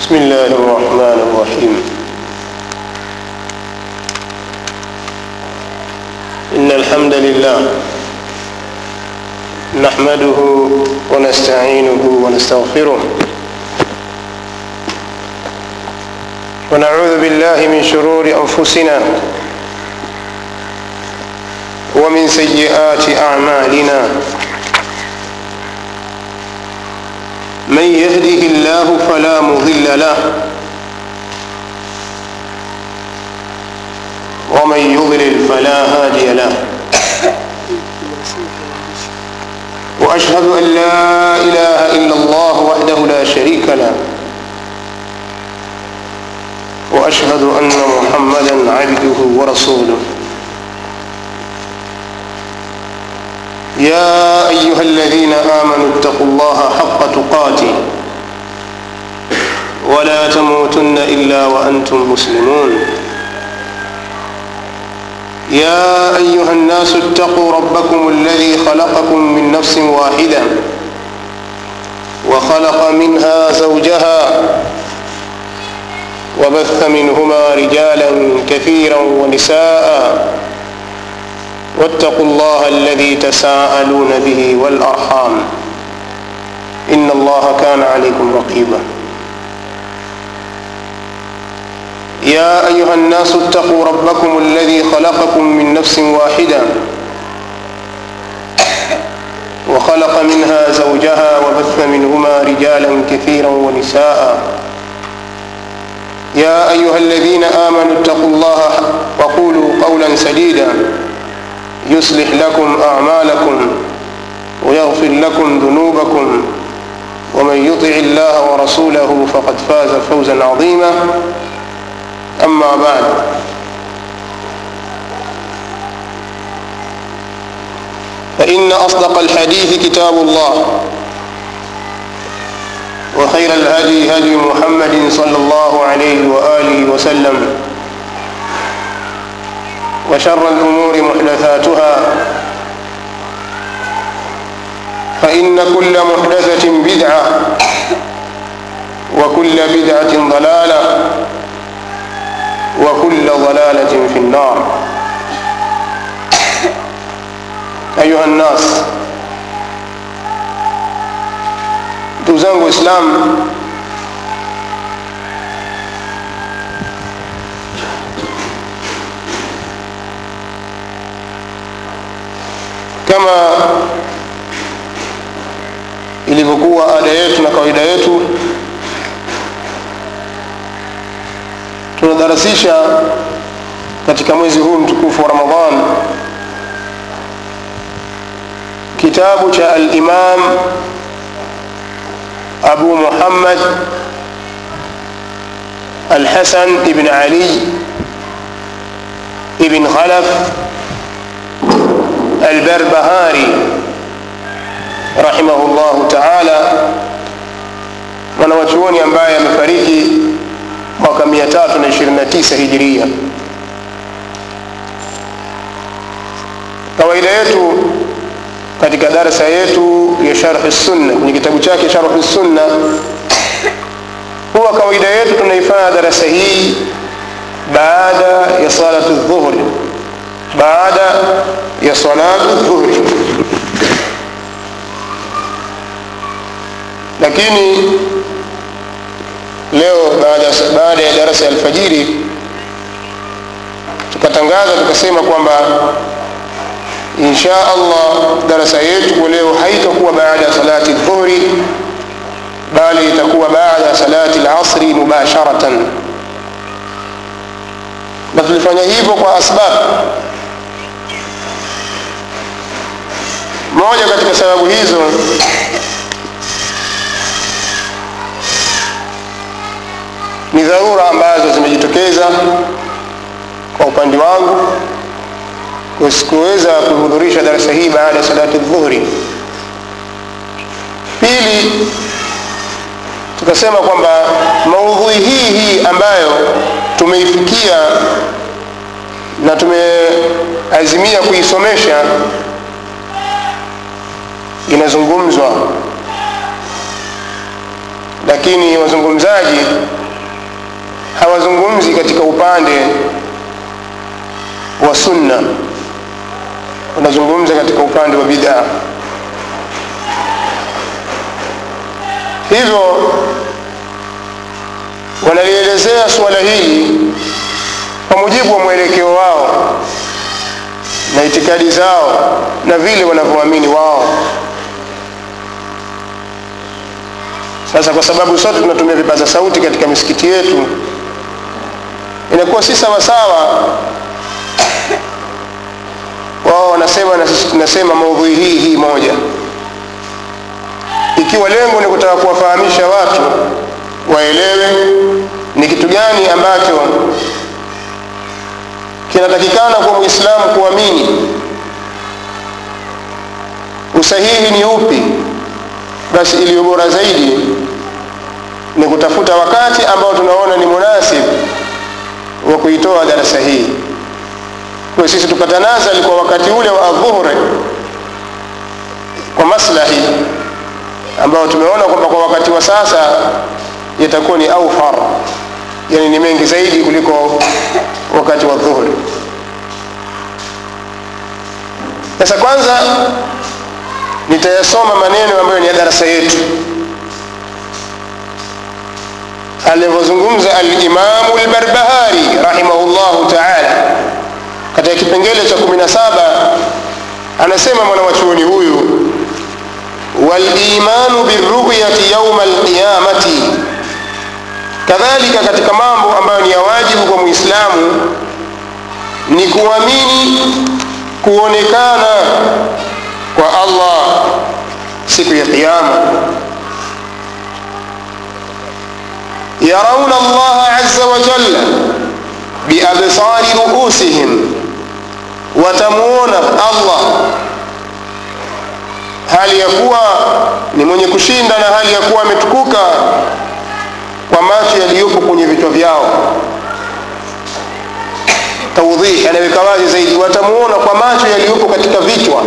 بسم الله الرحمن الرحيم إن الحمد لله نحمده ونستعينه ونستغفره ونعوذ بالله من شرور أنفسنا ومن سيئات أعمالنا من يهده الله فلا مضل له ومن يضلل فلا هادي له واشهد ان لا اله الا الله وحده لا شريك له واشهد ان محمدا عبده ورسوله يا ايها الذين امنوا اتقوا الله حق تقاته ولا تموتن الا وانتم مسلمون يا ايها الناس اتقوا ربكم الذي خلقكم من نفس واحده وخلق منها زوجها وبث منهما رجالا كثيرا ونساء واتقوا الله الذي تساءلون به والارحام ان الله كان عليكم رقيبا يا ايها الناس اتقوا ربكم الذي خلقكم من نفس واحده وخلق منها زوجها وبث منهما رجالا كثيرا ونساء يا ايها الذين امنوا اتقوا الله وقولوا قولا سديدا يصلح لكم اعمالكم ويغفر لكم ذنوبكم ومن يطع الله ورسوله فقد فاز فوزا عظيما اما بعد فان اصدق الحديث كتاب الله وخير الهدي هدي محمد صلى الله عليه واله وسلم وشر الأمور محدثاتها فإن كل محدثة بدعة وكل بدعة ضلالة وكل ضلالة في النار أيها الناس دوزangu Islam kama ilivyokuwa ada yetu na kawaida yetu tunadarasisha katika mwezi huu mtukufu wa ramadhan kitabu cha alimam abu muhammad alhasan ibn ali ibn khalaf البربهاري رحمه الله تعالى mwanawachuoni ambaye amefariki mwaka 329 hijiria kawaida yetu katika darsa yetu ya sharhi sunna kwenye kitabu chake sharhi sunna huwa kawaida yetu tunaifanya darasa hii baada ya salatu dhuhri baada ya salatu dhuhri lakini leo baada, baada ya darasa ya alfajiri tukatangaza tukasema kwamba insha allah darasa yetu kwa leo haitakuwa baada ya salati dhuhri bali itakuwa baada ya salati lasri mubasharatan na tulifanya hivyo kwa asbabu moja katika sababu hizo ni dharura ambazo zimejitokeza kwa upande wangu sikuweza kuhudhurisha darasa hii baada ya salati dhuhri pili tukasema kwamba maudhui hii hii ambayo tumeifikia na tumeazimia kuisomesha inazungumzwa lakini wazungumzaji hawazungumzi katika upande wa sunna wanazungumza katika upande wa bid'a hivyo wanalielezea suala hili kwa mujibu wa mwelekeo wao na itikadi zao na vile wanavyoamini wao sasa kwa sababu sote tunatumia vipaza sauti katika misikiti yetu inakuwa si sawasawa wao wanasema na sisi tunasema maudhui hii hii moja ikiwa lengo ni kutaka kuwafahamisha watu waelewe ni kitu gani ambacho kinatakikana kwa mwislamu kuamini usahihi ni upi basi iliyo bora zaidi ni kutafuta wakati ambao tunaona ni munasib wa kuitoa darasa hii kwa sisi tukatanazali kwa wakati ule wa adhuhuri kwa maslahi ambao tumeona kwamba kwa wakati wa sasa yatakuwa ni aufar yani ni mengi zaidi kuliko wakati wa dhuhuri sasa kwanza nitayasoma maneno ambayo ni ya darasa yetu alivyozungumza alimamu lbarbahari rahimahullahu taala katika kipengele cha 17 anasema mwanawachuoni huyu walimanu biruyati yauma alqiyamati kadhalika katika mambo ambayo ni ya wajibu kwa muislamu ni kuamini kuonekana kwa allah siku ya qiama yarauna allaha aza wajalla biabsari ruusihim watamuona allah hali ya kuwa ni mwenye kushinda na hali ya kuwa ametukuka kwa macho yaliyopo kwenye vichwa vyao taudhih anaweka wazi zaidi watamuona kwa macho yaliyopo katika vichwa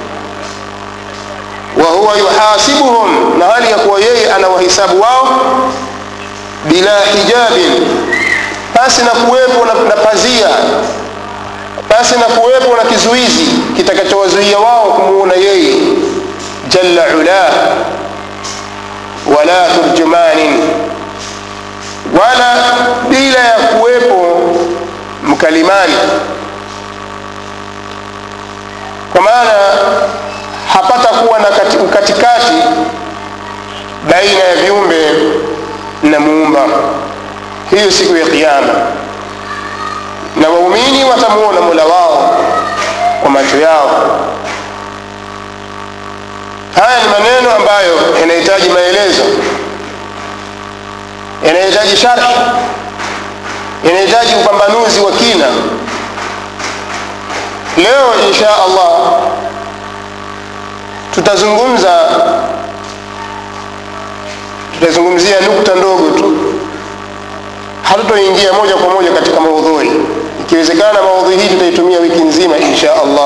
wa huwa yuhasibuhum na hali ya kuwa yeye anawahisabu wao bila hijabin pasi na kuwepo na, na pazia pasi na kuwepo na kizuizi kitakachowazuia wao kumuona yeye jalla ulah wala turjumanin wala bila ya kuwepo mkalimani kwa maana hapata kuwa na kati, ukatikati baina ya viumbe na muumba hiyo siku ya kiyama na waumini watamuona mola wao kwa macho yao haya ni maneno ambayo yanahitaji maelezo yanahitaji sharhi yanahitaji upambanuzi wa kina leo insha allah tutazungumza tutazungumzia nukta ndogo tu hatutoingia moja kwa moja katika maudhui ikiwezekana maudhui hii tutaitumia wiki nzima insha allah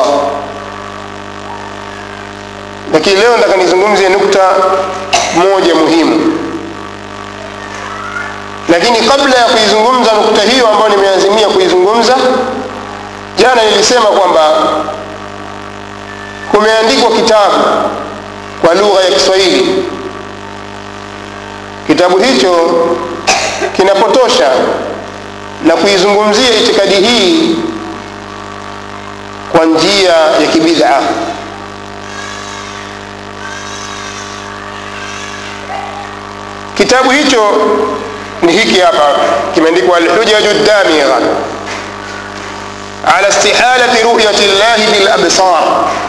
lakini leo nataka nizungumzie nukta moja muhimu lakini kabla ya kuizungumza nukta hiyo ambayo nimeazimia kuizungumza jana nilisema kwamba kumeandikwa kitabu kwa lugha ya kiswahili kitabu hicho kinapotosha na kuizungumzia itikadi hii kwa njia ya kibid'a kitabu hicho ni hiki hapa kimeandikwa alhujaju damigha ala istihalati ruyati llahi bilabsar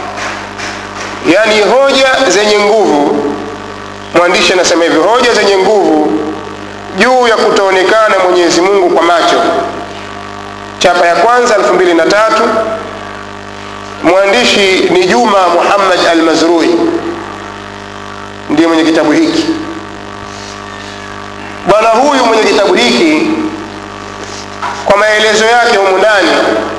yani hoja zenye nguvu mwandishi anasema hivi hoja zenye nguvu juu ya kutoonekana mwenyezi mungu kwa macho chapa ya kwanza 23 mwandishi ni juma muhammad almazrui ndiye mwenye kitabu hiki bwana huyu mwenye kitabu hiki kwa maelezo yake humu ndani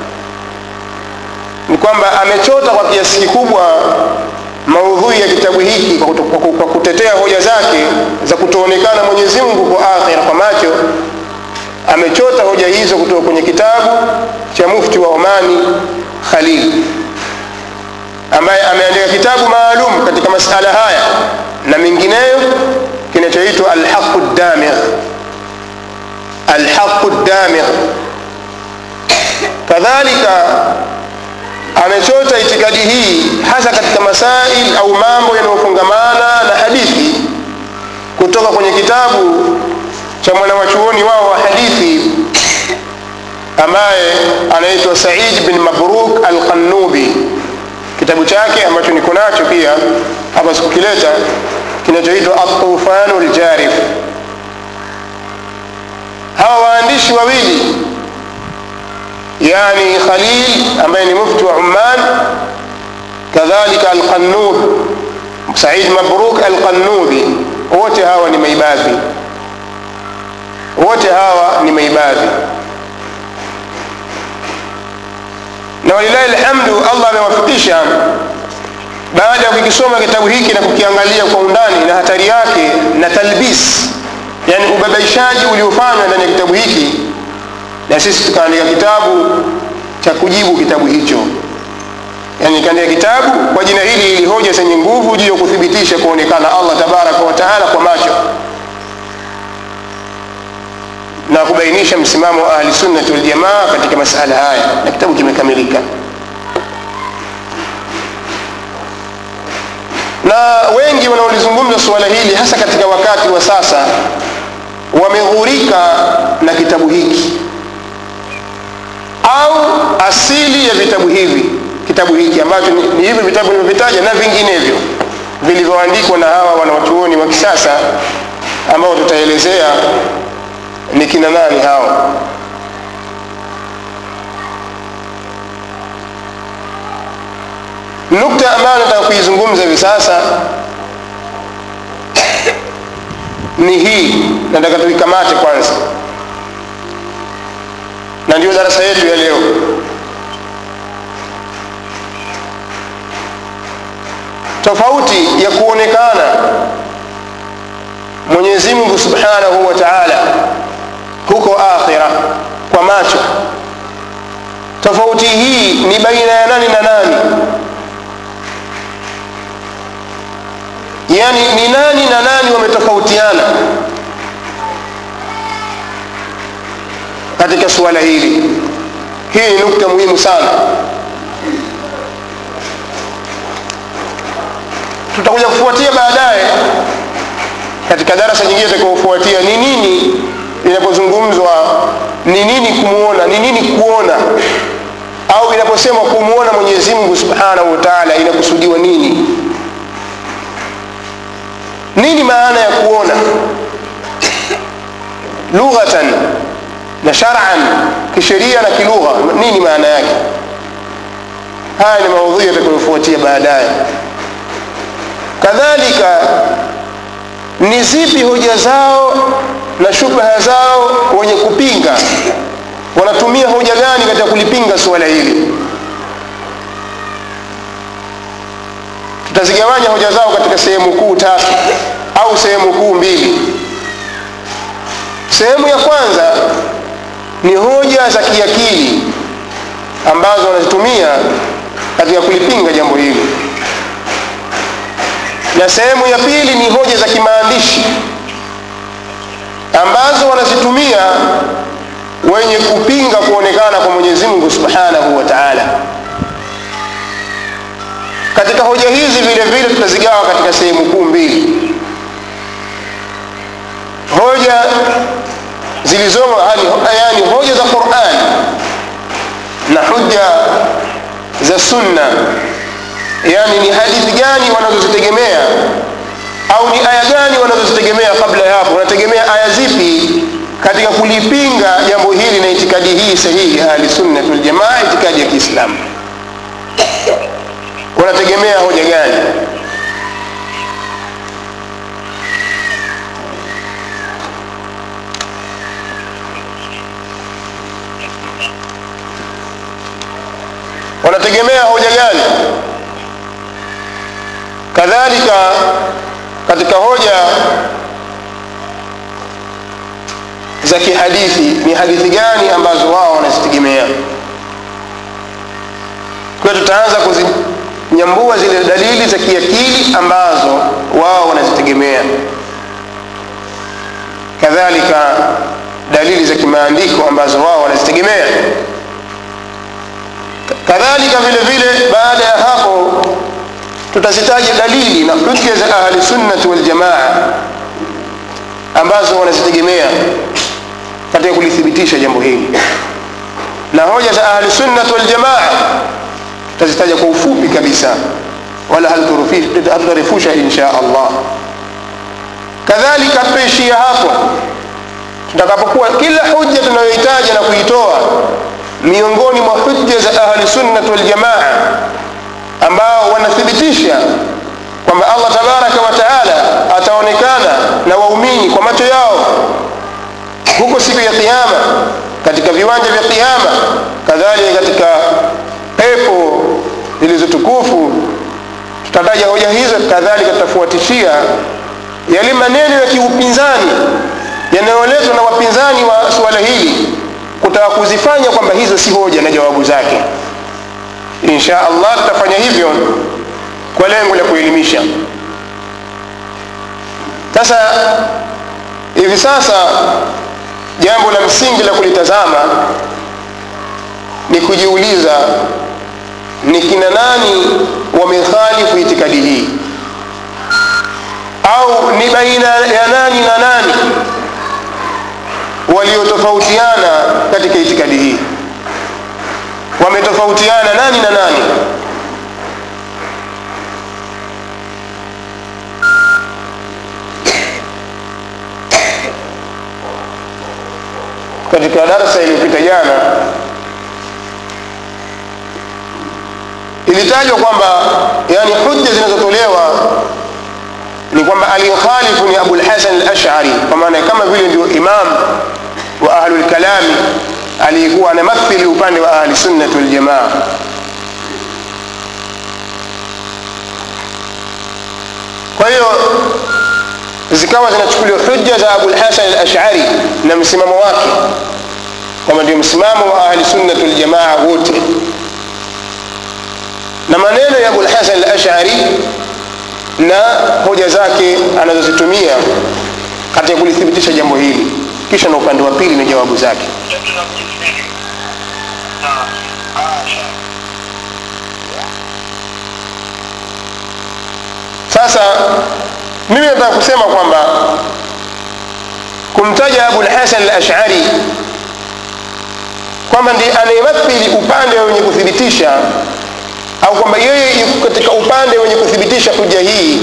ni kwamba amechota kwa kiasi kikubwa maudhui ya kitabu hiki kwa, kuto, kwa kutetea hoja zake za kutoonekana mwenyezi mungu kwa akhira kwa macho amechota hoja hizo kutoka kwenye kitabu cha mufti wa Omani Khalil ambaye ameandika kitabu maalum katika masala haya na mengineyo kinachoitwa Alhaqu Damigh. Alhaqu Damigh kadhalika amechota itikadi hii hasa katika masail au mambo yanayofungamana na hadithi kutoka kwenye kitabu cha mwanawachuoni wao wa hadithi ambaye anaitwa Said bin Mabruk Al-Qanubi. Kitabu chake ambacho niko nacho pia hapa sikukileta, kinachoitwa At-Tufanu Al-Jarif. Hawa waandishi wawili yani Khalil ambaye ni mufti wa Umman, kadhalika Al-Qannub Said Mabruk Al-Qannubi, wote hawa ni maibadhi, wote hawa ni maibadhi na walilahi alhamdu, Allah amewafikisha baada ya kukisoma kitabu hiki na kukiangalia kwa undani na hatari yake na talbis, yani ubabaishaji uliofanywa ndani ya kitabu hiki, na sisi tukaandika kitabu cha kujibu kitabu hicho, yani kaandika kitabu kwa jina hili ili hoja zenye nguvu juu ya kuthibitisha kuonekana Allah tabaraka wa taala kwa macho na kubainisha msimamo wa ahli sunnati wal jamaa katika masala haya, na kitabu kimekamilika. Na wengi wanaolizungumza suala hili hasa katika wakati wa sasa wameghurika na kitabu hiki au asili ya vitabu hivi, kitabu hiki ambacho ni, ni hivi vitabu nilivyovitaja na vinginevyo vilivyoandikwa na hawa wanawachuoni wa kisasa ambao tutaelezea ni kina nani hao nukta ambayo nataka kuizungumza hivi sasa ni hii nataka tuikamate kwanza na ndio darasa yetu ya leo tofauti ya kuonekana mwenyezi mungu subhanahu wa taala huko akhira kwa macho tofauti hii ni baina ya nani na nani yani ni nani na nani wametofautiana katika suala hili hii ni nukta muhimu sana tutakuja kufuatia baadaye katika darasa nyingine itakayofuatia ni nini inapozungumzwa ni nini kumuona ni nini kuona au inaposemwa kumuona mwenyezi mungu subhanahu wa taala inakusudiwa nini nini maana ya kuona lughatan na shar'an kisheria na kilugha nini maana yake haya ni maudhui yatakayofuatia baadaye kadhalika ni zipi hoja zao na shubha zao wenye kupinga wanatumia hoja gani katika kulipinga suala hili tutazigawanya hoja zao katika sehemu kuu tatu au sehemu kuu mbili sehemu ya kwanza ni hoja za kiakili ambazo wanazitumia katika kulipinga jambo hili na sehemu ya pili ni hoja za kimaandishi ambazo wanazitumia wenye kupinga kuonekana kwa Mwenyezi Mungu Subhanahu wa Ta'ala. Katika hoja hizi vile vile tutazigawa katika sehemu kuu mbili. Hoja zilizomo yani hoja za Qur'an na hoja za Sunna, yani ni hadithi gani wanazozitegemea au ni aya gani wanazozitegemea kabla ya hapo wanategemea aya zipi katika kulipinga jambo hili na itikadi hii sahihi ahli sunna wal jamaa itikadi ya Kiislamu wanategemea hoja gani wanategemea hoja gani kadhalika katika hoja za kihadithi ni hadithi gani ambazo wao wanazitegemea kwa hiyo tutaanza kuzinyambua zile dalili za kiakili ambazo wao wanazitegemea kadhalika dalili za kimaandiko ambazo wao wanazitegemea kadhalika vile vile baada ya hapo tutazitaja dalili na hujja za ahli sunnati waljamaa ambazo wanazitegemea katika kulithibitisha jambo hili na hoja za ahli sunnati waljamaa tutazitaja kwa ufupi kabisa wala hatutarefusha insha allah kadhalika tutaishia hapo tutakapokuwa kila hujja tunayohitaja na kuitoa miongoni mwa hujja za ahli sunnati waljamaa ambao wanathibitisha kwamba allah tabaraka wa taala ataonekana na waumini kwa macho yao huko siku ya qiama katika viwanja vya qiama kadhalika katika pepo zilizotukufu tutataja hoja hizo kadhalika tutafuatishia yale maneno ya kiupinzani yanayoletwa na wapinzani wa suala hili kutaka kuzifanya kwamba hizo si hoja na jawabu zake insha allah tutafanya hivyo kwa lengo la kuelimisha sasa hivi sasa jambo la msingi la kulitazama ni kujiuliza ni kina nani wamekhalifu itikadi hii au ni baina ya nani na nani waliotofautiana katika itikadi hii wametofautiana nani na nani katika darasa iliyopita jana ilitajwa kwamba yani hujja zinazotolewa ni kwamba aliyokhalifu ni abulhasan alashari kwa maana kama vile ndio imam wa ahlulkalami aliyekuwa anamathili upande wa ahli sunnati waljamaa kwa hiyo zikawa zinachukuliwa hujja za abulhasan alashari na msimamo wake kwamba ndio msimamo wa ahli sunnati waljamaa wote na maneno ya abulhasan alashari na hoja zake anazozitumia katika kulithibitisha jambo hili kisha na upande wa pili na jawabu zake sasa mimi nataka kusema kwamba kumtaja abulhasan alashari kwamba ndi anayemathili upande wenye kuthibitisha au kwamba yeye yuko katika upande wenye kuthibitisha hoja hii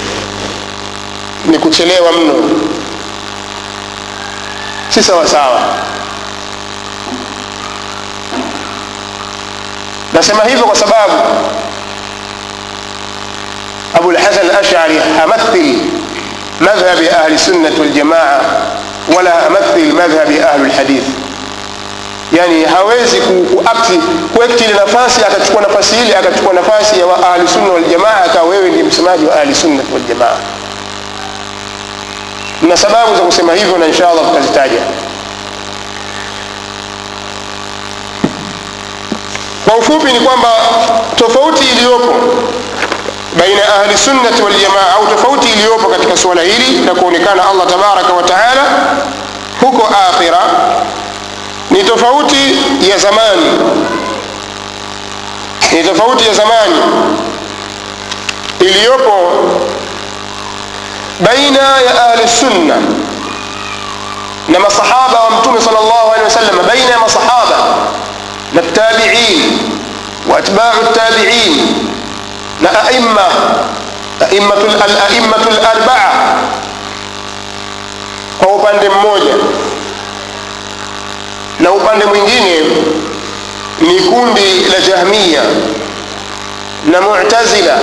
ni kuchelewa mno si sawa sawa nasema hivyo kwa sababu abu lhasan alashari hamathil madhhabi ahli sunnati waljamaa wala hamathil madhhabi ahli lhadith yani hawezi kuakti kuekti ile nafasi akachukua nafasi ile akachukua nafasi ya ahli sunna waljamaa akawa wewe ndiye msemaji wa ahli sunnati waljamaa na sababu za kusema hivyo na insha allah tutazitaja kwa ufupi ni kwamba tofauti iliyopo baina ya ahli sunnati waljamaa au tofauti iliyopo katika suala hili na kuonekana allah tabaraka wa taala huko akhira ni tofauti ya zamani ni tofauti ya zamani iliyopo baina ya ahli sunna na masahaba wa mtume sal llahu alehi wasallam baina ya masahaba na tabiin wa atbau tabiin na aima alaimatu larbaa kwa upande mmoja na upande mwingine ni kundi la jahmiya na mu'tazila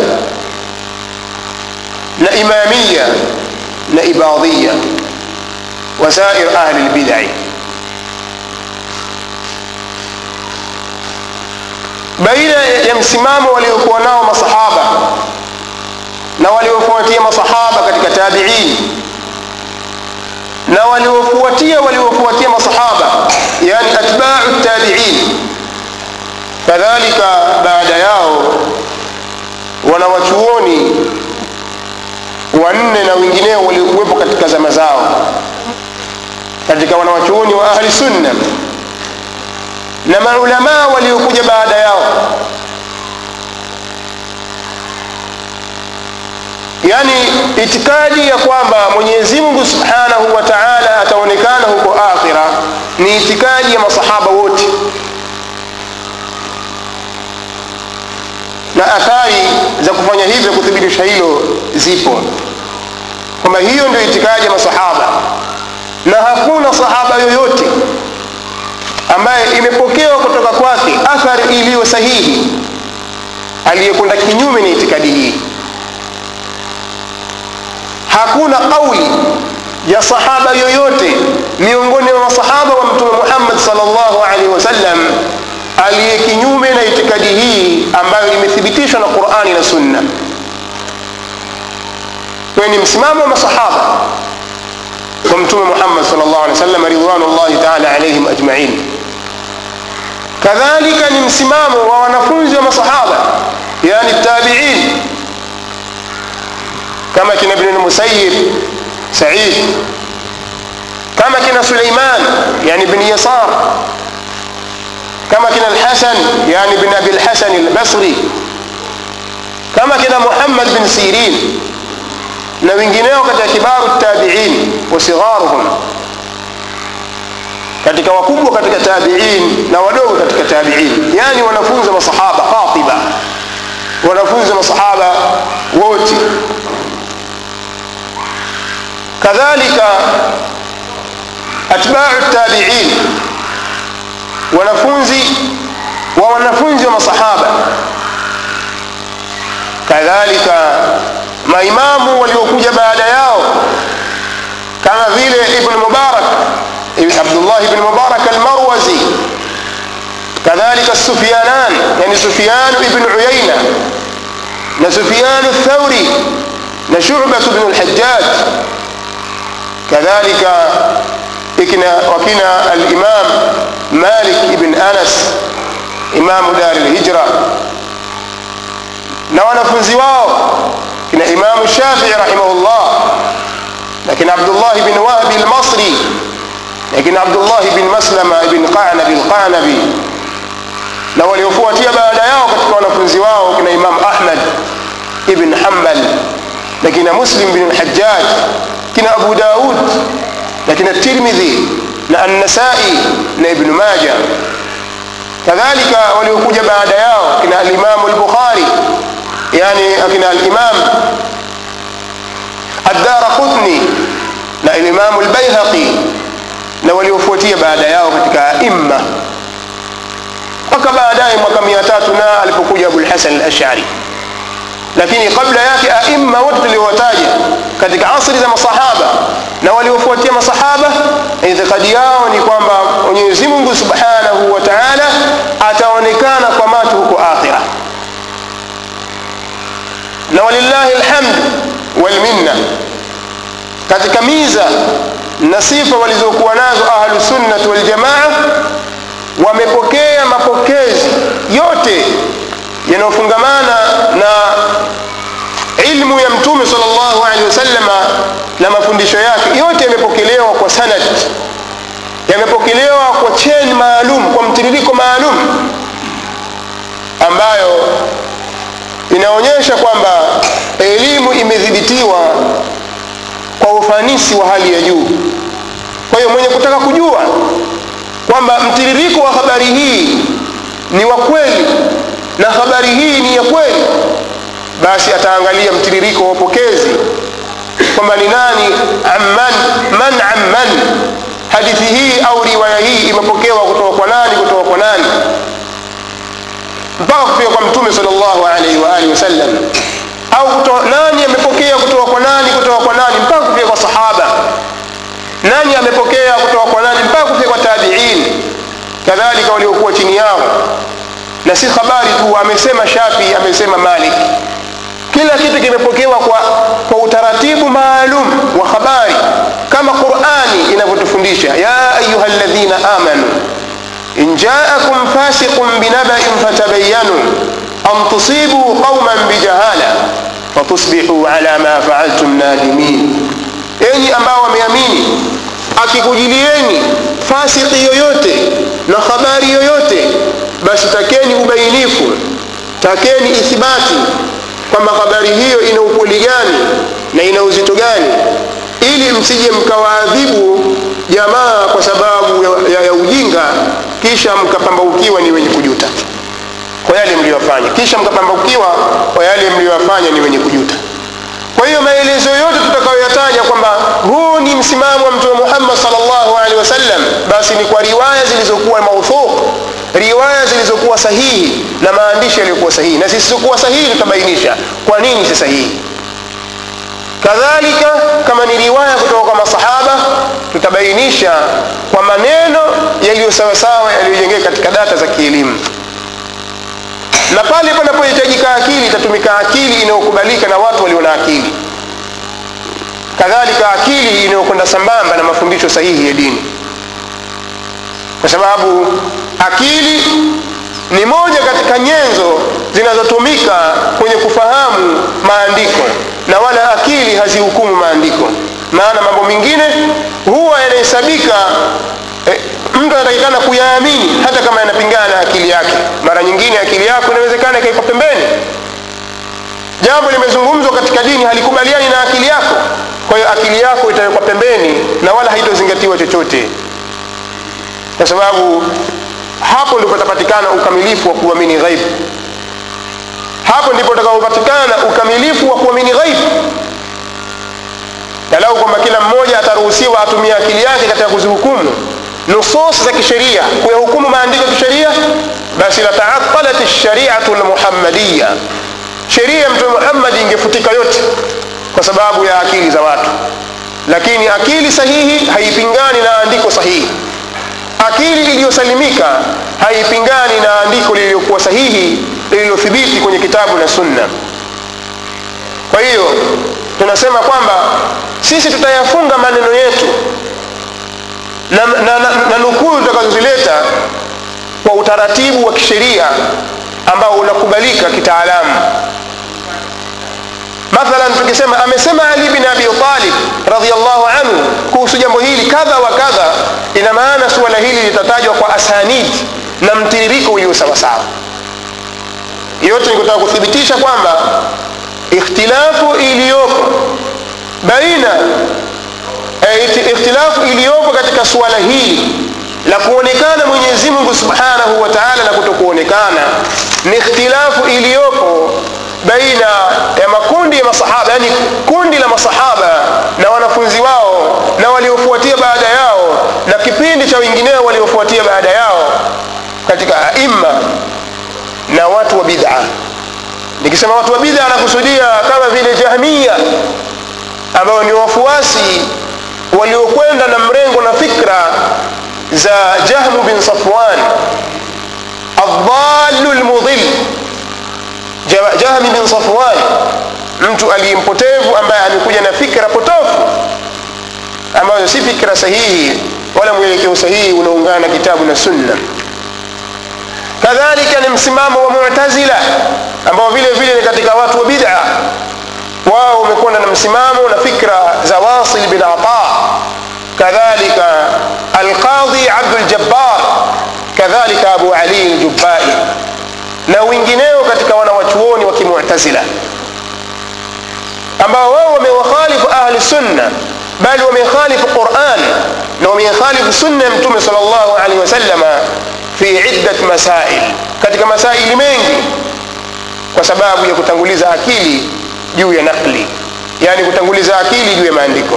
na imamiya na ibadhiya wasair ahli lbidai baina ya msimamo waliokuwa nao masahaba na waliofuatia masahaba katika tabiin na waliofuatia waliofuatia masahaba yani atbau tabiin kadhalika baada yao wanawachuoni wanne na wengineo waliokuwepo katika zama zao katika wanawachuoni wa ahli sunna na maulamaa waliokuja baada yao yani itikadi ya kwamba mwenyezi mungu subhanahu wa taala ataonekana huko akhira ni itikadi ya masahaba wote na athari za kufanya hivyo kuthibitisha hilo zipo kwamba hiyo ndio itikadi ya masahaba na hakuna sahaba yoyote ambaye imepokewa kutoka kwake athari iliyo sahihi aliyekwenda kinyume na itikadi hii hakuna kauli ya sahaba yoyote miongoni mwa masahaba wa mtume muhammad salllahu alaihi wasallam aliye kinyume na itikadi hii ambayo imethibitishwa na qurani na sunna kwayo ni msimamo wa masahaba wa mtume muhammad salllah alih wasallam ridwanullahi taala alaihim ajmain kadhalika ni msimamo wa wanafunzi wa masahaba yani tabiin kama kina ibn lmusayib said kama kina suleiman yani ibn yasar kama kina alhasan yani ibn abi lhasan albasri kama kina muhammad bin sirin na wengineo katika kibaru tabiin wa sigharuhum katika wakubwa katika tabiin na wadogo katika tabiin yani wanafunzi wa masahaba qatiba wanafunzi wa masahaba wote kadhalika atbau tabiin wanafunzi wa wanafunzi wa masahaba kadhalika maimamu waliokuja baada yao kama vile ibn mubarak abdullah ibn mubarak almarwazi kadhalika sufyanan yani sufyan ibn uyaina na sufyan thauri na shubat bn lhajaj kadhalika ikina wakina alimam malik ibn anas imamu dari lhijra na wanafunzi wao kina imamu shafii rahimahullah na kina abdullah bin wahbi lmasri na kina abdullah bin maslama ibn qanabi lqanabi na waliofuatia baada yao katika wanafunzi wao kina imam ahmad ibn hambal na kina muslim bin lhajaj kina abu daud na kina tirmidhi na annasai na ibnu maja kadhalika waliokuja baada yao kina alimamu lbukhari yani akina alimam addara qutni na alimamu lbaihaqi na waliofuatia baada yao katika aimma mpaka baadaye mwaka mia tatu na alipokuja abulhasan alashari lakini kabla yake aimma wote tuliowataja katika asri za masahaba na waliofuatia masahaba itikadi yao ni kwamba mwenyezi mungu subhanahu wa taala ataonekana kwa macho huko akhira na walillahi lhamd walminna katika miza na sifa walizokuwa nazo ahlusunnati waljamaa wamepokea mapokezi yote yanayofungamana na ilmu ya mtume sal llahu alehi wasalama na mafundisho yake yote yamepokelewa kwa sanad yamepokelewa kwa cheni maalum kwa mtiririko maalum ambayo inaonyesha kwamba elimu imedhibitiwa kwa ufanisi wa hali ya juu kwa hiyo mwenye kutaka kujua kwamba mtiririko wa habari hii ni wa kweli na habari hii ni ya kweli basi ataangalia mtiririko wa upokezi kwamba ni nani amman man amman hadithi hii au riwaya hii imepokewa kutoka kwa nani kutoka kwa nani mpaka kufika kwa mtume sal llahu alaihi waalihi wasallam au kutoka, nani amepokea kutoka kwa nani kutoka kwa nani mpaka kufika kwa sahaba nani amepokea kutoka kwa nani mpaka kufika kwa tabiin kadhalika waliokuwa chini yao na si habari tu amesema shafi amesema malik kila kitu kimepokewa kwa, kwa utaratibu maalum wa habari kama qurani kutufundisha ya ayuha ladhina amanu in jaakum fasiqun binabain fatabayanu an tusibu qauman bijahala fatusbihu ala ma faaltum nadimin enyi ambao wameamini akikujilieni fasiki yoyote na habari yoyote basi takeni ubainifu takeni ithibati kwamba habari hiyo ina ukweli gani na ina uzito gani ili msije mkawaadhibu jamaa kwa sababu ya, ya, ya ujinga kisha mkapambaukiwa ni wenye kujuta kwa yale mliyofanya kisha mkapambaukiwa kwa yale mliyofanya ni wenye kujuta kwa hiyo maelezo yote tutakayoyataja kwamba huu ni msimamo wa mtume muhammad salllahu alehi wasallam basi ni kwa riwaya zilizokuwa mauthuq riwaya zilizokuwa sahihi na maandishi yaliyokuwa sahihi na zisizokuwa sahihi tutabainisha kwa nini si sahihi kadhalika kama ni riwaya kutoka kwa masahaba tutabainisha kwa maneno yaliyo sawasawa yaliyojengeka katika data za kielimu na pale panapohitajika akili itatumika akili inayokubalika na watu walio na akili kadhalika akili inayokwenda sambamba na mafundisho sahihi ya dini kwa sababu akili ni moja katika nyenzo zinazotumika kwenye kufahamu maandiko na wala akili hazihukumu maandiko maana mambo mengine huwa yanahesabika eh, mtu anatakikana kuyaamini hata kama yanapingana na akili yake mara nyingine akili yako inawezekana ikaikwa pembeni jambo limezungumzwa katika dini halikubaliani na akili yako kwa hiyo akili yako itawekwa pembeni na wala haitozingatiwa chochote kwa sababu hapo ndipo patapatikana ukamilifu wa kuamini ghaibu hapo ndipo utakapopatikana ukamilifu wa kuamini ghaibu nalau kwamba kila mmoja ataruhusiwa atumie akili yake katika kuzihukumu nusus za kisheria kuyahukumu maandiko ya kisheria basi lataatalat lshariatu lmuhammadiya sheria ya mtume muhammadi ingefutika yote kwa sababu ya akili za watu lakini akili sahihi haipingani na andiko sahihi akili iliyosalimika haipingani na andiko lililokuwa sahihi lililothibiti kwenye kitabu na sunna kwa hiyo tunasema kwamba sisi tutayafunga maneno yetu na, na, na, na nukuu tutakazozileta kwa utaratibu wa kisheria ambao unakubalika kitaalamu mathalan tukisema amesema ali bin abi talib radiallahu anhu kuhusu jambo hili kadha wa kadha ina maana suala hili litatajwa kwa asanid na mtiririko ulio sawasawa yote ni kutaka kuthibitisha kwamba ikhtilafu iliyopo baina e, ikhtilafu iliyopo katika suala hili la kuonekana mwenyezi mungu subhanahu wa taala na kutokuonekana ni ikhtilafu iliyopo baina ya makundi ya masahaba yani kundi la masahaba na wanafunzi wao na waliofuatia baada yao na kipindi cha wengineo waliofuatia baada yao katika aima na watu wa bid'a nikisema watu wa bid'a nakusudia kama vile jahmia ambao ni wafuasi waliokwenda na mrengo na fikra za jahmu bin safwan aldhalu lmudhil jahmi bin safwan mtu aliyempotevu ambaye amekuja na fikra potofu ambazo si fikra sahihi wala mwelekeo sahihi unaungana na kitabu na sunna kadhalika ni msimamo wa mutazila ambao vile vile ni katika watu wa bid'a wao wamekwenda na msimamo na fikra za wasil bin ata kadhalika alqadhi abduljabbar kadhalika abu ali ljubai na wengineo katika wanawachuoni wa kimutazila ambao wao wamewakhalifu ahli sunna bali wamekhalifu quran na wamekhalifu sunna ya mtume sal llahu alehi wasalama fi iddat masail katika masaili mengi kwa sababu ya kutanguliza akili juu ya nakli yani kutanguliza akili juu ya maandiko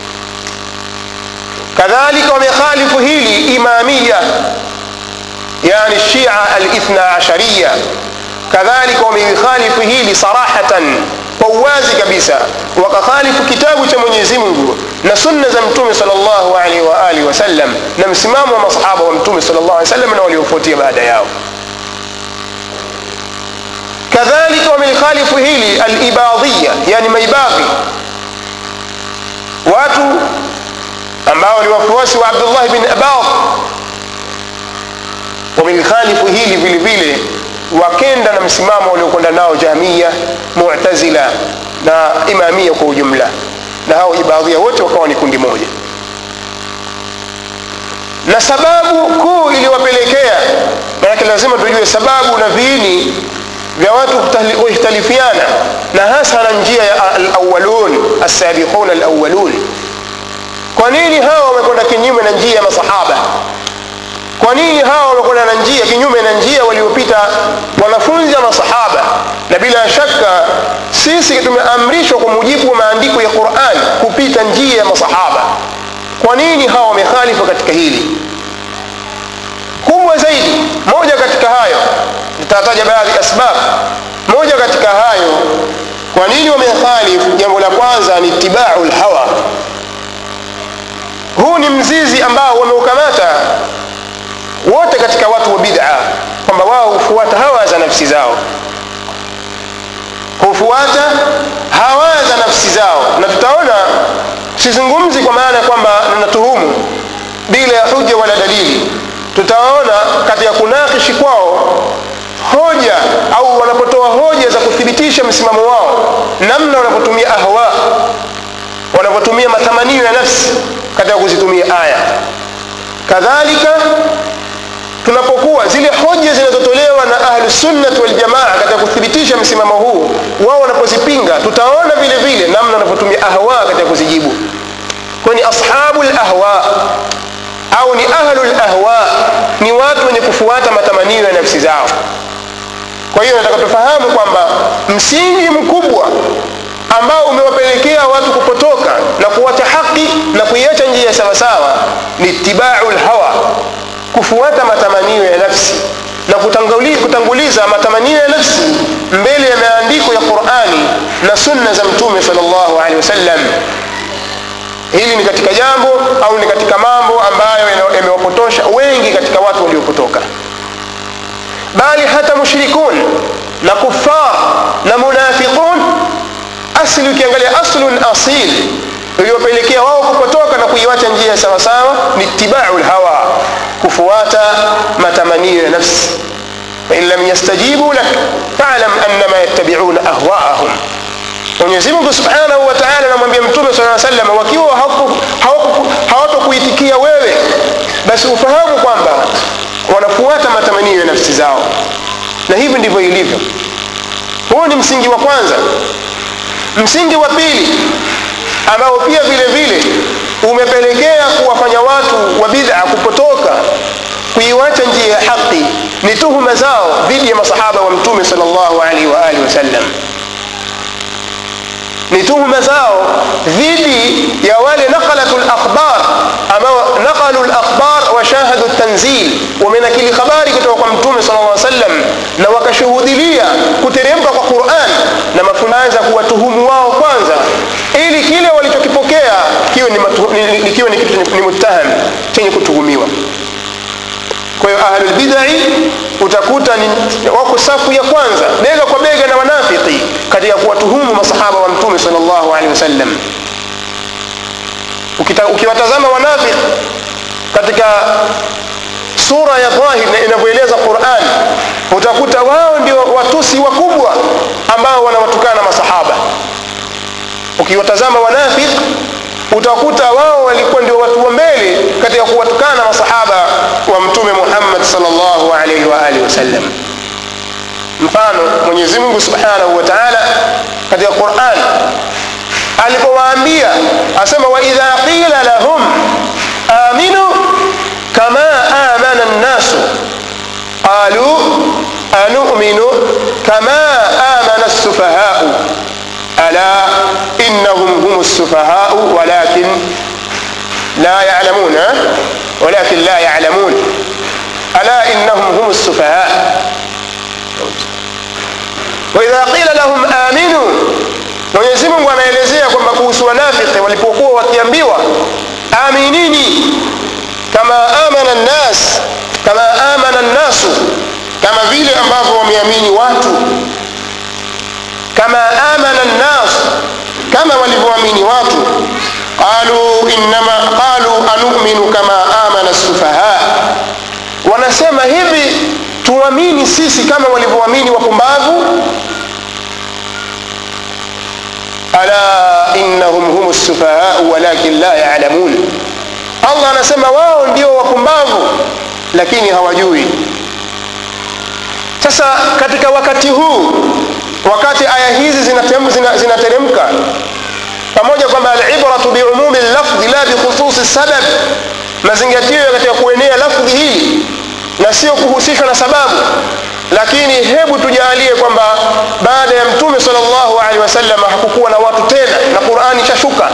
kadhalika wamekhalifu hili imamia yani shia alithna ashariya kadhalika wamekhalifu hili sarahatan kwa uwazi kabisa wakakhalifu kitabu cha mwenyezi mungu na sunna za mtume sal llahu alaihi waalihi wasallam na msimamo wa masahaba wa mtume sal llahu alih wasallam na waliofuatia baada yao kadhalika wamelikhalifu hili alibadhiya yani maibadhi watu ambao ni wafuasi wa abdullah bin abad wamelikhalifu hili vile vile wakenda na msimamo waliokwenda nao jahmiya mutazila na imamia kwa ujumla na hao ibadhia wote wakawa ni kundi moja na sababu kuu iliyowapelekea manake lazima tujue sababu na viini vya watu kuhtalifiana na hasa na njia ya alawalun alsabiqun alawalun kwa nini hawa wamekwenda kinyume na njia ya masahaba kwa nini hawa wamekwenda na njia kinyume na njia waliopita wanafunzi wa masahaba na bila shaka sisi tumeamrishwa kwa mujibu wa maandiko ya quran kupita njia ya masahaba kwa nini hawa wamekhalifu katika hili kubwa zaidi moja katika hayo nitataja baadhi ya asbab moja katika hayo kwa nini wamekhalifu jambo la kwanza ni itibau lhawa huu ni mzizi ambao wameukamata wote katika watu wa bid'a kwamba wao hufuata hawa za nafsi zao hufuata hawa za nafsi zao na tutaona sizungumzi kwa maana ya kwamba natuhumu bila ya huja wala dalili tutaona katika kunakishi kwao hoja au wanapotoa hoja za kuthibitisha msimamo wao namna wanapotumia ahwa wanapotumia matamanio ya nafsi katika kuzitumia aya kadhalika tunapokuwa zile hoja zinazotolewa na ahlusunnati waljamaa katika kuthibitisha msimamo huu wao wanapozipinga tutaona vile vile namna wanavyotumia ahwa katika kuzijibu kwani ashabu lahwa au ni ahlu lahwa ni watu wenye kufuata matamanio ya nafsi zao kwa hiyo nataka tufahamu kwamba msingi mkubwa ambao umewapelekea watu kupotoka na kuwacha haki na kuiacha njia sawasawa ni itibau lhawa kufuata matamanio ya nafsi na kutanguli, kutanguliza matamanio ya nafsi mbele ya maandiko ya qurani na sunna za mtume sal llahu alehi wasallam hili ni katika jambo au ni katika mambo ambayo yamewapotosha wengi katika watu waliopotoka bali hata mushrikun na kufar na munafiqun asli ukiangalia aslun asil iliyopelekea wao kupotoka na kuiwacha njia sawasawa ni itibau lhawa kufuata matamanio ya nafsi fain lam yastajibu lak falam annama yattabiuna ahwaahum mwenyezi mungu subhanahu wa taala anamwambia mtume saa salam wakiwa hawatokuitikia wewe basi ufahamu kwamba wanafuata matamanio ya nafsi zao na hivi ndivyo ilivyo huu ni msingi wa kwanza msingi wa pili ambao pia vile vile umepelekea kuwafanya watu wa bid'a kupotoka kuiwacha njia ya haki ni tuhuma zao dhidi ya masahaba wa mtume sallallahu alaihi wa alihi wasallam ni tuhuma zao dhidi ya wale naqalatu lakhbar ambao naqalu lakhbar wa shahadu tanzil wamenakili habari kutoka kwa mtume sal lla sallam na wakashuhudilia kuteremka kwa quran na mafunanza kuwatuhumu wao kwanza ili kile walichokipokea kiwe ni, ni, ni, kiwe ni kitu ni muttaham chenye kutuhumiwa kwa hiyo ahlulbidai utakuta ni wako safu ya kwanza bega kwa bega na wanafiki katika kuwatuhumu masahaba wa mtume sal llahu alehi wasallam ukiwatazama wanafiki katika sura ya dhahir inavyoeleza quran utakuta wao ndio watusi wakubwa ambao wanawatukana masahaba ukiwatazama wanafiki utakuta wao walikuwa ndio watu wa mbele katika kuwatukana masahaba wa mtume muhammad salllahu alaihi waalihi wasallam mfano mwenyezi mungu subhanahu wa taala katika quran alipowaambia asema waidha qila lahum aminu kama amana nnasu qalu anuminu kama amana lsufahau ألا إنهم هم السفهاء ولكن لا يعلمون ولكن لا يعلمون ألا إنهم هم السفهاء وإذا قيل لهم آمنوا Mwenyezi Mungu anaelezea kwamba kuhusu wanafiki walipokuwa wakiambiwa aminini kama amana nnas kama amana nnasu kama vile ambavyo wameamini watu kama amana nnas kama walivyoamini watu qalu innama qalu anuminu kama amana sufaha wanasema hivi tuamini sisi kama walivyoamini wapumbavu ala innahum hum sufahau walakin la yalamun allah anasema wao ndio wapumbavu lakini hawajui sasa katika wakati huu wakati aya hizi zinateremka zina, zina pamoja kwamba alibratu biumumi lafdhi la bikhususi sabab mazingatio katika kuenea lafdhi hii na sio kuhusishwa na sababu lakini hebu tujalie kwamba baada ya mtume sal llahu alehi wasallam hakukuwa na watu tena na qurani ishashuka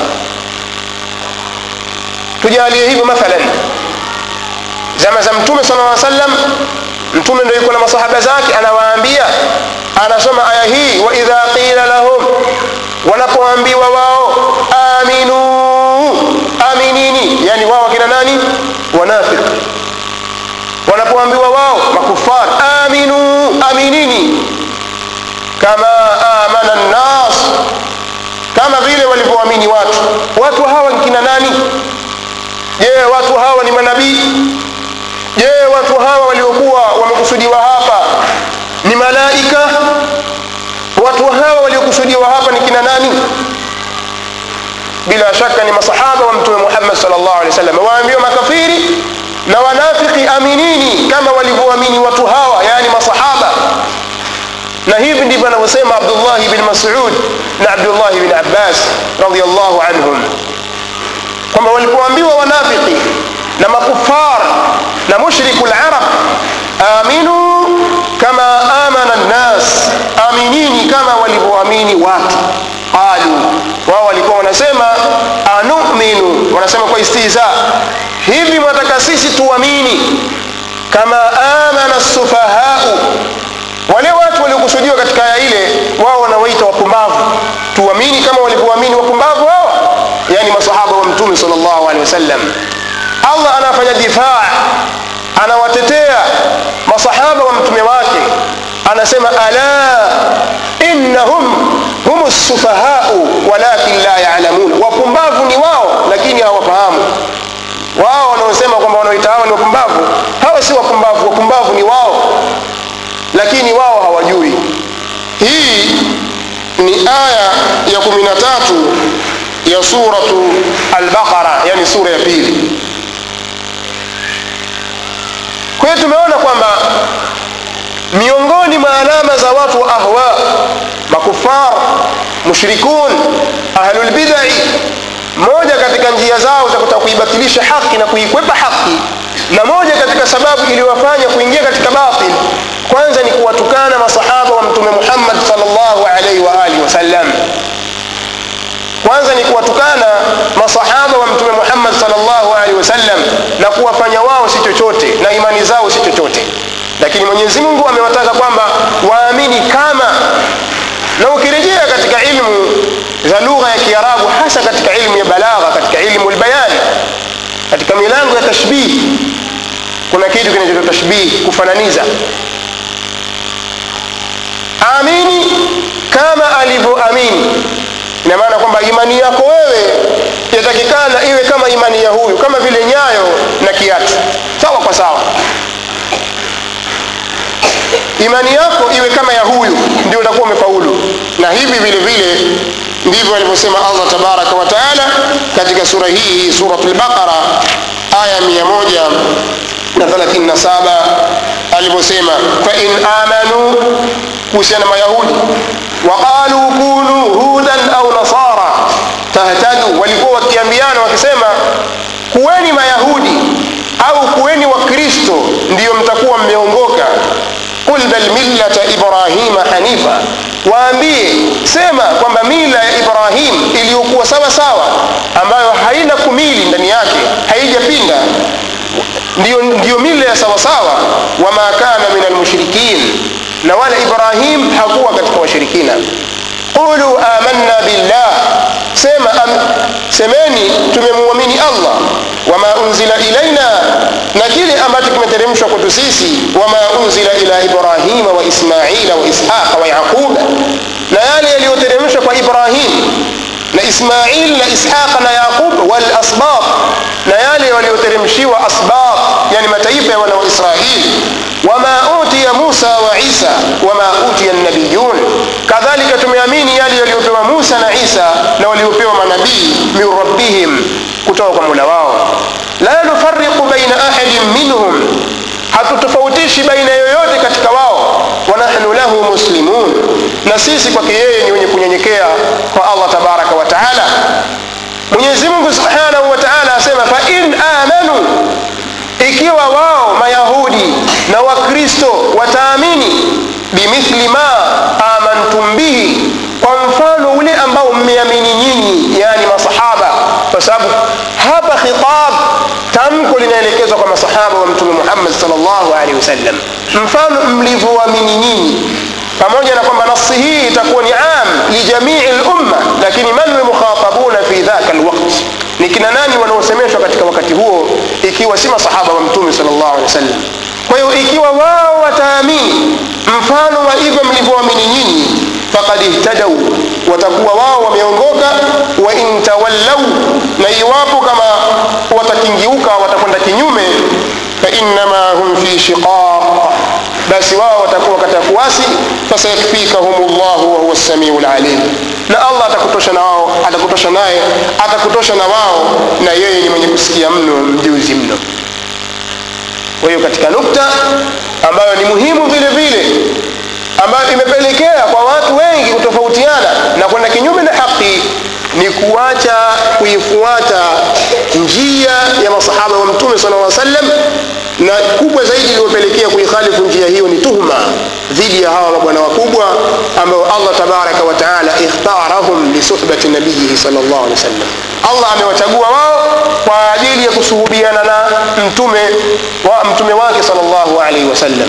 tujalie hivyo mathalan zama za mtume sal lla sallam mtume ndo yuko na masahaba zake anawaambia anasoma aya hii waidha qila lahum wanapoambiwa wao aminu aminini yani wao wakina nani wanafiki wanapoambiwa wao makufar aminu aminini kama amana nnas kama vile walivyoamini watu watu hawa nkina nani je watu hawa ni manabii je watu hawa waliokuwa wamekusudiwa hapa ni malaika watu hawa waliokusudiwa hapa ni kina nani bila shaka ni masahaba wa mtume muhammad salllah alehi wasallam waambiwa makafiri na wanafiki aminini kama walivyoamini watu hawa yani masahaba na hivi ndivyo anavyosema abdullahi bin masud na abdullahi bin abbas radiallahu anhum kwamba walipoambiwa wanafiki na makufar na mushriku larab aminu kama amana nnas aminini kama walivyoamini watu qalu wao walikuwa wanasema anuminu wanasema kwa istiza hivi mwataka sisi tuamini kama amana sufahau wale watu waliokusudiwa katika aya ile wao wanawaita wapumbavu tuamini kama walivyoamini wapumbavu hawa yani masahaba wa mtume sal llahu alehi wasallam allah anafanya difaa anawatetea masahaba wa mtume wake anasema ala innahum hum sufahau walakin la yalamun wapumbavu ni wao lakini hawafahamu wao wanaosema kwamba wanaoita hao ni wapumbavu hawa si wapumbavu wapumbavu ni wao lakini wao hawajui hii ni aya ya kumi na tatu ya suratu albaqara yani sura ya pili kwa hiyo tumeona kwamba miongoni mwa alama za watu wa ahwa makufar mushrikun ahlulbidai moja katika njia zao za kutaka kuibatilisha haki na kuikwepa haki na moja katika sababu iliyowafanya kuingia katika batil kwanza ni kuwatukana masahaba wa mtume muhammad salllahu alaihi waalihi wasallam kwanza ni kuwatukana masahaba wa mtume muhammad salllahu alaihi wasallam na kuwafanya wao si chochote na imani zao si chochote lakini mwenyezi mungu amewataka kwamba waamini kama na ukirejea katika ilmu za lugha ya kiarabu hasa katika ilmu ya balagha katika ilmu lbayani katika milango ya tashbihi kuna kitu kinachoitwa tashbihi kufananiza amini kama alivyoamini ina maana kwamba imani yako wewe yatakikana iwe kama imani ya huyu kama vile nyayo na kiatu sawa kwa sawa imani yako iwe kama ya huyu ndio utakuwa umefaulu na hivi vile vile ndivyo alivyosema allah tabaraka wa taala katika sura hii surat lbaqara aya 137 alivyosema fain amanu kuhusiana mayahudi waqalu kunu hudan au nasara tahtadu walikuwa wakiambiana wakisema kuweni mayahudi au kuweni wakristo ndiyo mtakuwa mmeongoka qul bal millata ibrahima hanifa waambie sema kwamba mila ya ibrahim iliyokuwa sawa sawa ambayo haina kumili ndani yake haijapinda ndiyo, ndiyo mila ya sawasawa wama kana min almushrikin na wala ibrahim hakuwa katika washirikina qulu amanna billah sema am, semeni tumemwamini allah wama unzila ilaina na kile ambacho kimeteremshwa kwetu sisi wama unzila ila ibrahima wa ismaila wa ishaqa wa yaquba na yale yaliyoteremshwa kwa ibrahim na ismail na ishaq na yaqub walasbaq na yale walioteremshiwa asbaq yani mataifa ya wana wa israili wama utiya musa wa isa wama utiya nabiyun kadhalika tumeamini yale yaliyopewa musa na isa na waliopewa manabii min rabbihim kutoka kwa mula wao la nufariqu baina ahadin minhum hatutofautishi baina yoyote katika wao wa nahnu lahu muslimun na sisi kwake yeye ni wenye kunyenyekea kwa allah tabaraka wa taala mwenyezi mungu subhanahu wa taala asema fa in amanu ikiwa wao mayahudi na wakristo wataamini bimithli ma amantum bihi kwa mfano ule ambao mmeamini nyinyi yani masahaba kwa sababu hapa khitab tamko linaelekezwa kwa masahaba wa mtume muhammad salllahu alehi wasallam mfano mlivyoamini nyinyi pamoja na kwamba nasi hii itakuwa ni am lijamii lumma lakini man lmukhatabuna fi dhaka lwaqt ni kina nani wanaosemeshwa katika wakati huo ikiwa si masahaba wa mtume salllahu alehi wasallam kwa hiyo ikiwa wao wataamini mfano wa hivyo mlivyoamini nyinyi fakad ihtadau watakuwa wao wameongoka wa in tawallau na iwapo kama watakingiuka watakwenda kinyume fainama hum fi shiqaq basi wao watakuwa katika kuasi fasayakfikahum llahu wahuwa lsamiu lalim na allah atakutosha na wao atakutosha naye atakutosha na wao na yeye ni mwenye kusikia mno mjuzi mno kwa hiyo katika nukta ambayo ni muhimu vile vile ambayo imepelekea kwa watu wengi kutofautiana na kwenda kinyume na haki ni kuacha kuifuata njia ya masahaba wa mtume sala llaw sallam na kubwa zaidi iliyopelekea kuikhalifu njia hiyo ni tuhma dhidi ya hawa mabwana wakubwa ambao allah tabaraka wa taala ikhtarahum lisuhbati nabiyihi sal llah alehi wasallam allah amewachagua wao kwa ajili ya kusuhubiana na mtume wa mtume wake sal llahu alaihi wasallam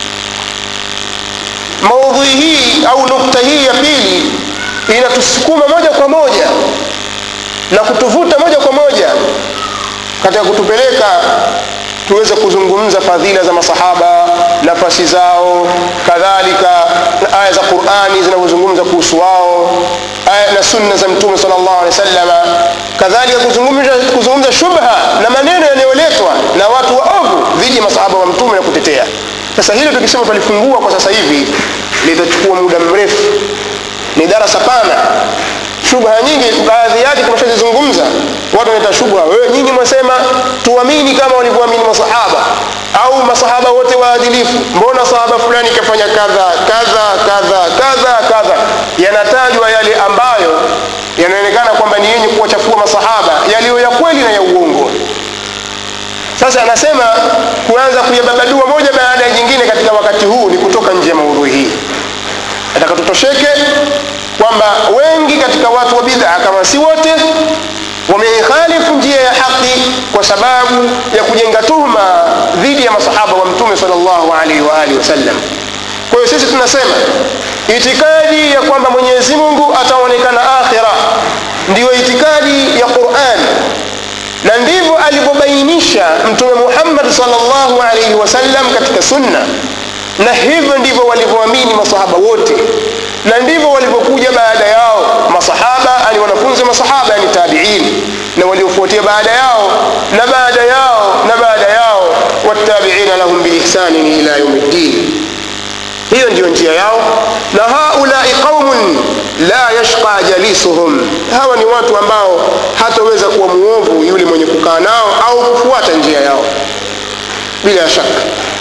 maudhui hii au nukta hii ya pili inatusukuma moja kwa moja na kutuvuta moja kwa moja katika kutupeleka tuweze kuzungumza fadhila za masahaba nafasi zao kadhalika na aya za qurani zinazozungumza kuhusu wao aya na sunna za mtume sal llahu alehi wasalama kadhalika kuzungumza, kuzungumza shubha na maneno yanayoletwa na watu waovu dhidi ya masahaba wa mtume na kutetea sasa hilo tukisema tulifungua kwa sasa hivi litachukua muda mrefu ni darasa pana shubha nyingi baadhi yake tumeshazizungumza watu wanaita shubha wewe nyinyi mwasema tuamini kama walivyoamini masahaba au masahaba wote waadilifu mbona sahaba fulani kafanya kadha kadha kadha kadha kadha yanatajwa yale ambayo yanaonekana kwamba ni yenye kuwachafua masahaba yaliyo ya kweli na ya uongo sasa anasema kuanza kuyababadua moja baada ya jingine katika wakati huu ni kutoka nje ya maudhui hii nataka tutosheke kwamba wengi katika watu wa bid'a kama si wote wameikhalifu njia ya haki kwa sababu ya kujenga tuhma dhidi ya masahaba wa mtume salllahu alaihi waalihi wasallam kwa hiyo sisi tunasema itikadi ya kwamba mwenyezi mungu ataonekana akhira ndiyo itikadi ya quran na ndivyo alivyobainisha mtume muhammad salllahu alaihi wasallam katika sunna na hivyo ndivyo walivyoamini masahaba wote na ndivyo walivyokuja baada yao masahaba ani wanafunzi masahaba yani tabiin na waliofuatia baada yao na baada yao na baada yao wattabiina lahum biihsanin ila yaumi ddin hiyo ndiyo njia yao na haulai qaumun la yashqa jalisuhum hawa ni watu ambao hataweza kuwa muovu yule mwenye kukaa nao au kufuata njia yao bila shaka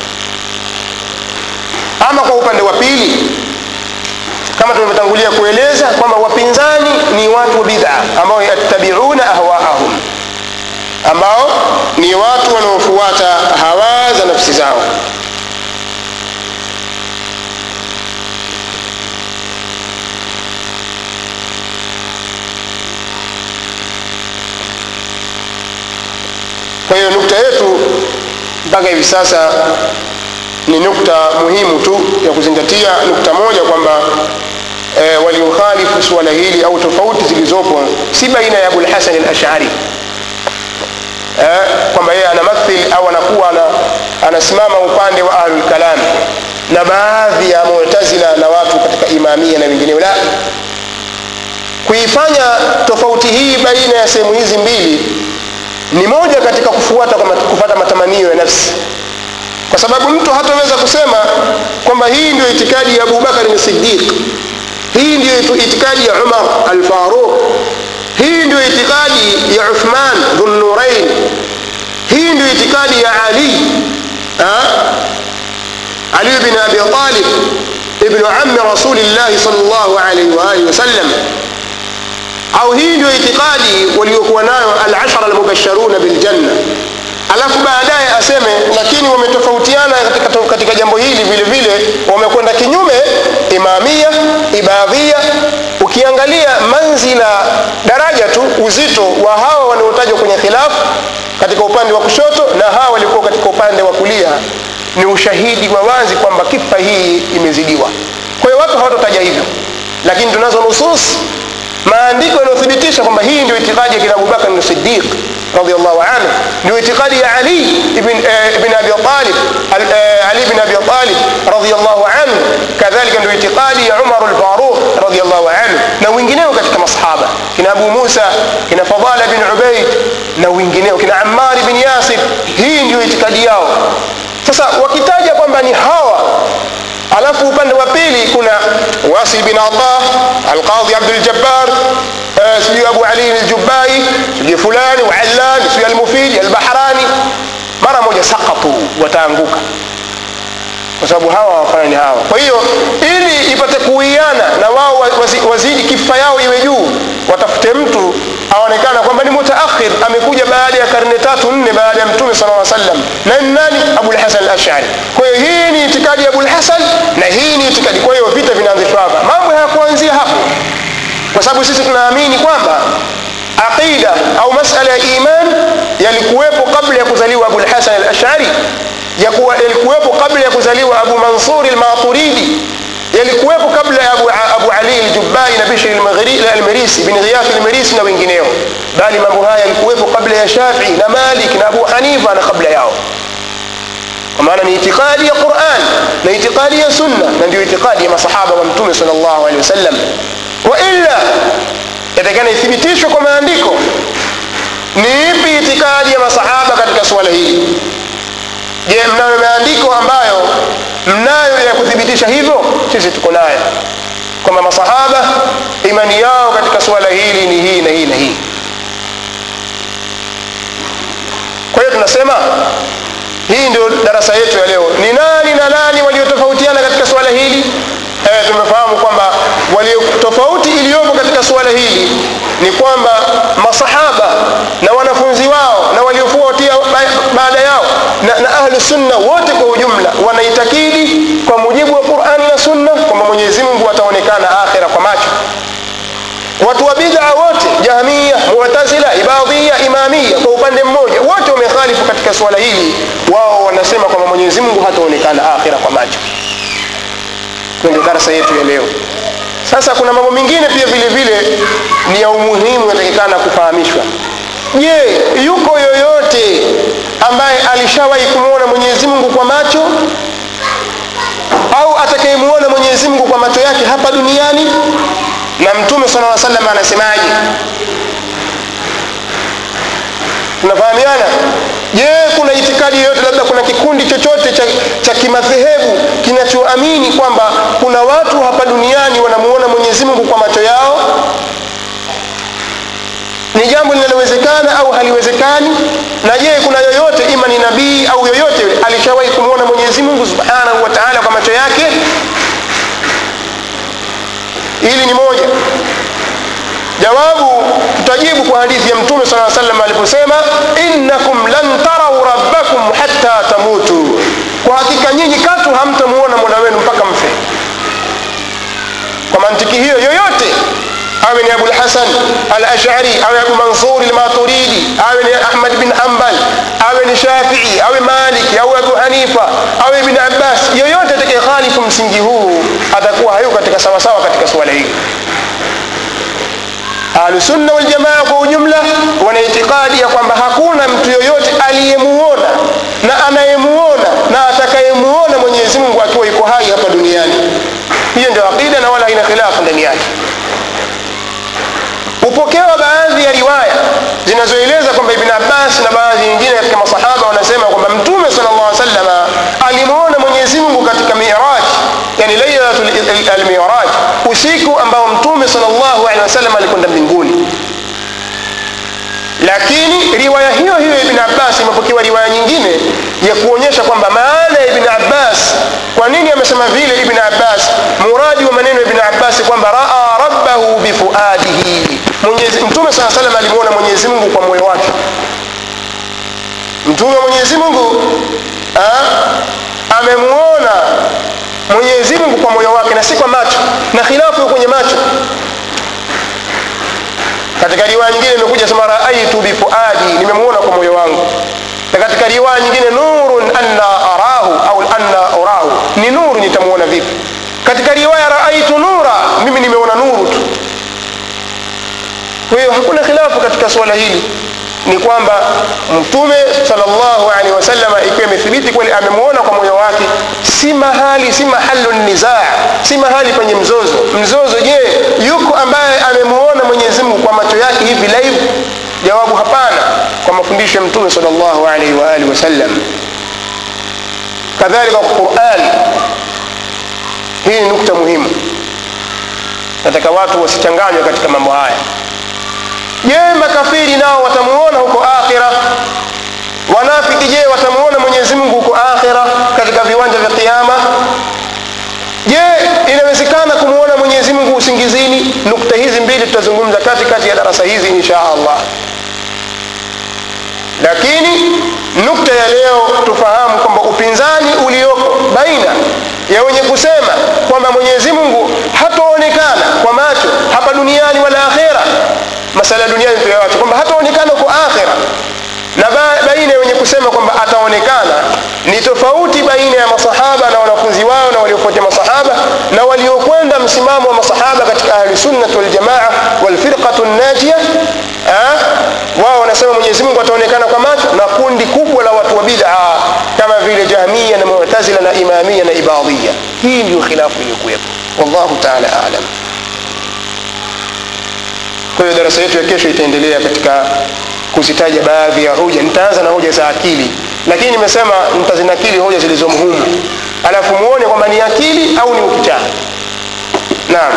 ama kwa upande wa pili kama tulivyotangulia kueleza kwamba wapinzani ni watu wa bid'a ambao yattabiuna ahwaahum ambao ni watu wanaofuata hawa za nafsi zao kwa hiyo nukta yetu mpaka hivi sasa ni nukta muhimu tu ya kuzingatia nukta moja kwamba e, waliokhalifu suala hili au tofauti zilizopo si baina ya abulhasan alashari e, kwamba yeye anamathil au anakuwa ana, anasimama upande wa ahlulkalam na baadhi ya mutazila na watu katika imamia na wengineo la kuifanya tofauti hii baina ya sehemu hizi mbili ni moja katika kufuata kwa mat- kupata matamanio ya nafsi kwa sababu mtu hataweza kusema kwamba hii ndio itikadi ya abubakari ni sidiq hii ndio itu- itikadi ya umar alfaruq hii ndio itikadi ya uthman dhunnurain hii ndio itikadi ya ali ha? ali bin abi talib ibnu ami rasulillahi sal llahu alaihi waalihi wasallam au hii ndio itikadi waliokuwa nayo alashara almubasharuna biljanna alafu baadaye aseme lakini wametofautiana katika, katika jambo hili vile vile wamekwenda kinyume imamia ibadhia ukiangalia manzila daraja tu uzito wa hawa wanaotajwa kwenye khilafu katika upande wa kushoto na hawa walikuwa katika upande wa kulia ni ushahidi wa wazi kwamba kifa hii imezidiwa kwa hiyo watu hawatotaja hivyo lakini tunazo nusus maandiko yanayothibitisha kwamba hii ndio itikadi ya kina abubakar ni sidiq radiallahu anhu ndio itikadi ya ali ibn, eh, ibn abi talib al, eh, ali ibn abi talib radiallahu anhu kadhalika ndio itikadi ya umar lfaruq radiallahu anhu na wengineo katika masahaba kina abu musa kina fadala bin ubaid na wengineo kina ammar bin yasir hii ndio itikadi yao sasa wakitaja kwamba ni hawa alafu upande wa pili kuna wasil bin ata alqadhi abduljabbar uh, sijui abu ali aljubai sijui fulani waallan sijui almufidi albahrani mara moja sakatu wataanguka kwa sababu hawa hawafanani hawa kwa hiyo ili ipate kuiana na wao wazi- wazidi kifa yao iwe juu watafute mtu aonekana kwamba ni mutaakhir amekuja baada ya karne tatu nne baada ya mtume sala lla sallam na ni nani abulhasan alashari kwa hiyo hii ni itikadi ya abulhasan na hii ni itikadi kwa hiyo vita vinaanzishwa hapa mambo hayakuanzia hapo kwa sababu sisi tunaamini kwamba aqida au masala ya iman yalikuwepo kabla ya kuzaliwa abulhasan alashari yakuwa yalikuwepo kabla ya kuzaliwa abu mansuri almaturidi yalikuwepo kabla ya abu, abu ali aljubai na bishri Almaghri- almirisi bin ghiyath almirisi na wengineo bali mambo haya yalikuwepo kabla ya shafii na malik na abu hanifa na kabla yao kwa maana ni itikadi ya quran na itikadi ya sunna na ndio itikadi ya masahaba wa mtume sal llahu alehi wasallam wa illa yatakana ithibitishwe kwa maandiko ni ipi itikadi ya masahaba katika suala hili je mnayo maandiko ambayo mnayo ya kuthibitisha hivyo sisi tuko nayo kwamba masahaba imani yao katika suala hili ni hii na hii na hii kwa hiyo tunasema hii ndio darasa yetu ya leo ni nani na nani waliotofautiana katika suala hili e, tumefahamu kwamba walio tofauti iliyopo katika suala hili ni kwamba masahaba na wanafunzi wao na waliofuatia ba- baada yao na, na ahlu sunna wote kwa ujumla wanaitakidi kwa mujibu wa qurani na sunna kwamba mwenyezi mungu ataonekana akhira kwa macho watu wa bid'a wote jahmia mu'tazila ibadhia imamia kwa upande mmoja wote wamekhalifu katika suala hili wao wanasema kwamba mwenyezi mungu hataonekana akhira kwa macho ndio darasa yetu ya leo sasa kuna mambo mengine pia vile vile ni ya umuhimu yatakikana kufahamishwa je yuko yoyote ambaye alishawahi kumwona mwenyezi mungu kwa macho au atakayemuona mwenyezi mungu kwa macho yake hapa duniani na mtume sala lla salam anasemaje tunafahamiana je kuna itikadi yoyote labda kuna kikundi chochote cha, cha kimadhehebu kinachoamini kwamba kuna watu hapa duniani wanamuona mwenyezi mungu kwa macho yao ni jambo linalowezekana au haliwezekani na je kuna yoyote ima ni nabii au yoyote yule alishawahi kumwona mwenyezi mungu subhanahu wa taala kwa macho yake hili ni moja jawabu tutajibu kwa hadithi ya mtume saa salam aliposema innakum lan tarau rabbakum hatta tamutu kwa hakika nyinyi katu hamtamuona mola wenu mpaka mfe kwa mantiki hiyo yoyote awe ni abulhasan alashari awe abu mansuri lmaturidi awe ni ahmad bin hambal awe ni shafii awe maliki au abu hanifa awe ibn abbas yoyote atakayekhalifu msingi huu atakuwa hayuko katika sawasawa katika suala hili ahlusunna waljamaa kwa ujumla wana itikadi ya kwamba hakuna mtu yoyote aliyemuona na anayemuona na atakayemuona mwenyezi mungu akiwa yuko hai hapa duniani hiyo ndio aqida na wala haina khilafu ndani yake mtume salllahu alehi wasallam alikwenda mbinguni lakini riwaya hiyo hiyo ya ibn abbas imepokewa riwaya nyingine ya kuonyesha kwamba maana ya ibn abbas kwa nini amesema vile ibn abbas muradi wa maneno ya ibn abbas kwamba raa rabbahu bifuadihi Mwenyezi- mtume saa salam alimwona mwenyezi mungu kwa moyo wake mtume wa mwenyezi mungu ah, amemwona mwenyezi mungu kwa moyo wake na si kwa macho na khilafu iko kwenye macho katika riwaya nyingine imekuja sema raaitu bifuadi nimemwona kwa moyo wangu na katika riwaya nyingine nurun anna arahu au anna urahu ni nuru nitamwona vipi katika riwaya raaitu nura mimi nimeona nuru tu kwa hiyo hakuna khilafu katika suala hili ni kwamba mtume salllahu alehi wasallam ikiwa imethibiti kweli amemwona kwa moyo wake si mahali si mahalu nizaa si mahali penye mzozo mzozo je yuko ambaye amemwona mwenyezi mungu kwa macho yake hivi live jawabu hapana kwa mafundisho ya mtume salllahu alaihi waalihi wasallam kadhalika kwa quran hii ni nukta muhimu nataka watu wasichanganywe katika mambo haya je makafiri nao watamuona huko akhira wanafiki je watamuona mwenyezi mungu huko akhira katika viwanja vya kiama je inawezekana kumwona mwenyezi mungu usingizini nukta hizi mbili tutazungumza katikati ya darasa hizi insha allah lakini nukta ya leo tufahamu kwamba upinzani ulioko baina ya wenye kusema kwamba mwenyezi mungu hataonekana kwa macho hapa duniani wala akhera masala ya duniani tuyawacha kwamba hataonekana kwa akhera na ba- baina ya wenye kusema kwamba ataonekana ni tofauti baina ya masahaba na wanafunzi wao na waliofuatia masahaba na waliokwenda msimamo wa masahaba katika ahlusunnat waljamaa walfirqatu najia Ah, wao wanasema mwenyezi mungu ataonekana kwa macho na kundi kubwa la watu wa bid'a kama vile jahmia na mu'tazila na imamia na ibadhia hii ndio khilafu iliyokuwepo wallahu taala alam kwa hiyo darasa yetu ya kesho itaendelea katika kuzitaja baadhi ya hoja nitaanza na hoja za akili lakini nimesema nitazinakili hoja zilizomo humu alafu muone kwamba ni akili au ni ukichaa naam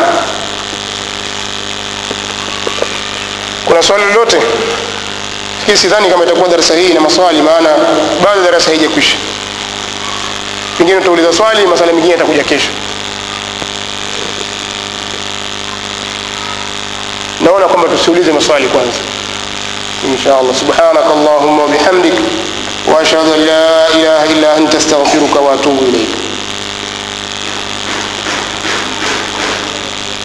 kuna swali lolote lakini sidhani kama itakuwa darasa hii na maswali maana bado darasa haijakwisha pengine utauliza swali masala mengine yatakuja kesho naona kwamba tusiulize maswali kwanza insha allah subhanaka allahumma wabihamdik واشهد ان لا اله الا انت استغفرك واتوب اليك